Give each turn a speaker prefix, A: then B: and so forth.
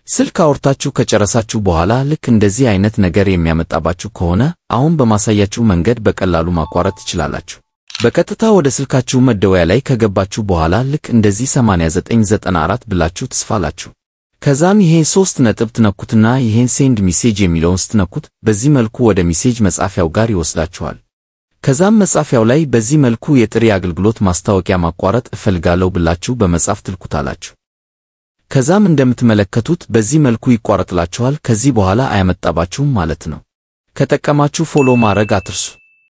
A: ስልክ አውርታችሁ ከጨረሳችሁ በኋላ ልክ እንደዚህ አይነት ነገር የሚያመጣባችሁ ከሆነ አሁን በማሳያችሁ መንገድ በቀላሉ ማቋረጥ ትችላላችሁ። በቀጥታ ወደ ስልካችሁ መደወያ ላይ ከገባችሁ በኋላ ልክ እንደዚህ 8994 ብላችሁ ትጽፋላችሁ። ከዛም ይሄን ሶስት ነጥብ ትነኩትና ይሄን ሴንድ ሚሴጅ የሚለውን ስትነኩት በዚህ መልኩ ወደ ሚሴጅ መጻፊያው ጋር ይወስዳችኋል። ከዛም መጻፊያው ላይ በዚህ መልኩ የጥሪ አገልግሎት ማስታወቂያ ማቋረጥ እፈልጋለሁ ብላችሁ በመጻፍ ትልኩታላችሁ። ከዛም እንደምትመለከቱት በዚህ መልኩ ይቋረጥላችኋል። ከዚህ በኋላ አያመጣባችሁም ማለት ነው። ከጠቀማችሁ ፎሎ ማድረግ አትርሱ።